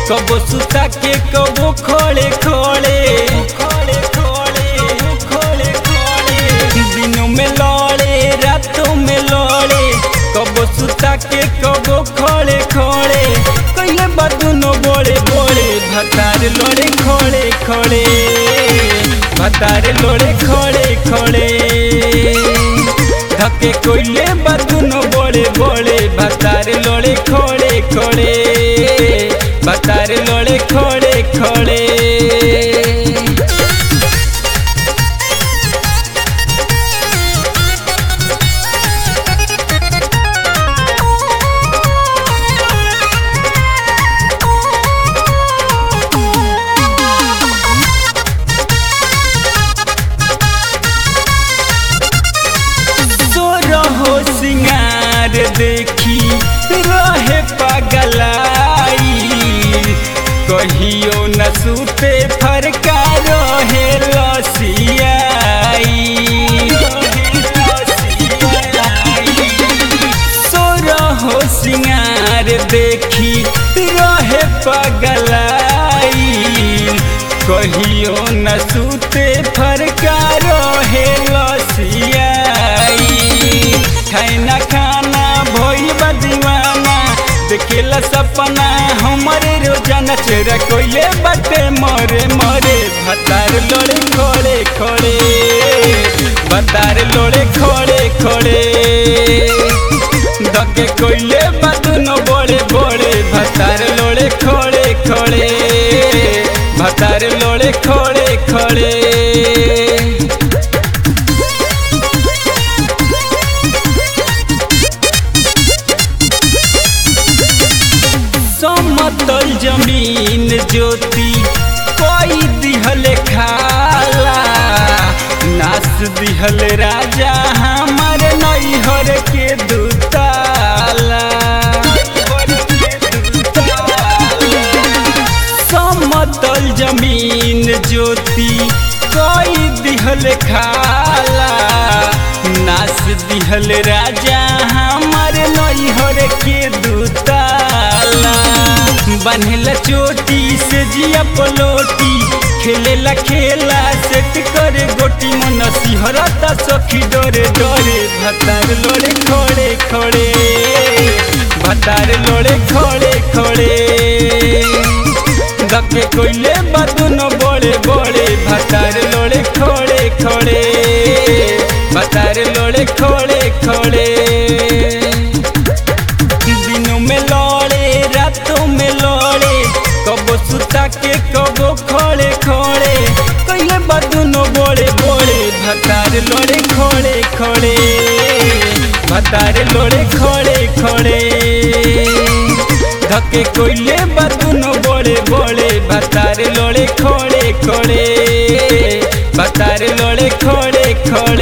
कबो सुता के कबो खोले खोले खोले खोले खोले खोले दिनों में लड़े रातों में लड़े कबो सुता के कबो खोले खोले कहिले बदुनो बोले बोले भतार लोड़े खोले खोले भतार लोड़े खोले खोले धके कोइले बदुनो बोले बोले भतार लोड़े खोले खोले भतार लोड़े खोले खोले तो रहो सिंगार देखी रहे पगलाई कहियो न सूते फरका रहे लसियाई सो रहो सिंगार देखी रहे पगलाई कहियो न सूते फरका रहे लसियाई खाना खाना भइल बा दीवाना देखेला सपना हमारे रोजाना चेहरा कोइले बाटे मरे मरे भतार लोड़े खोड़े खोड़े भतार लोड़े खोड़े खोड़े दके कोइले बातनो बोले बोले भतार लोड़े खोड़े खोड़े भतार लोड़े खोड़े खोड़े समतल जमीन ज्योति कोई दिहल खाला नास दिहल राजा हमार नैहर के दुताला समतल जमीन ज्योति कोई दिहल खाला नास दिहल राजा हमार नैहर के दुताला बन्हला चोटी से जिया पलोटी खेलेला खेला सेट करे गोटी मन सिहरता सखी डरे डरे भतार लोड़े खोड़े खोड़े भतार लोड़े खोड़े खोड़े दके कोइले बदुनो बोले बोले भतार लोड़े खोड़े खोड़े भतार लोड़े खोड़े खोड़े दिनों में लड़े रातों में लड़े कबो सुता के कबो खोले खोले कहिले बदुनो बोले बोले भतार लोड़े खोले खोले भतार लोड़े खोले खोले धके कोइले बदुनो बोले बोले भतार लोड़े खोले खोले भतार लोड़े खोले खोले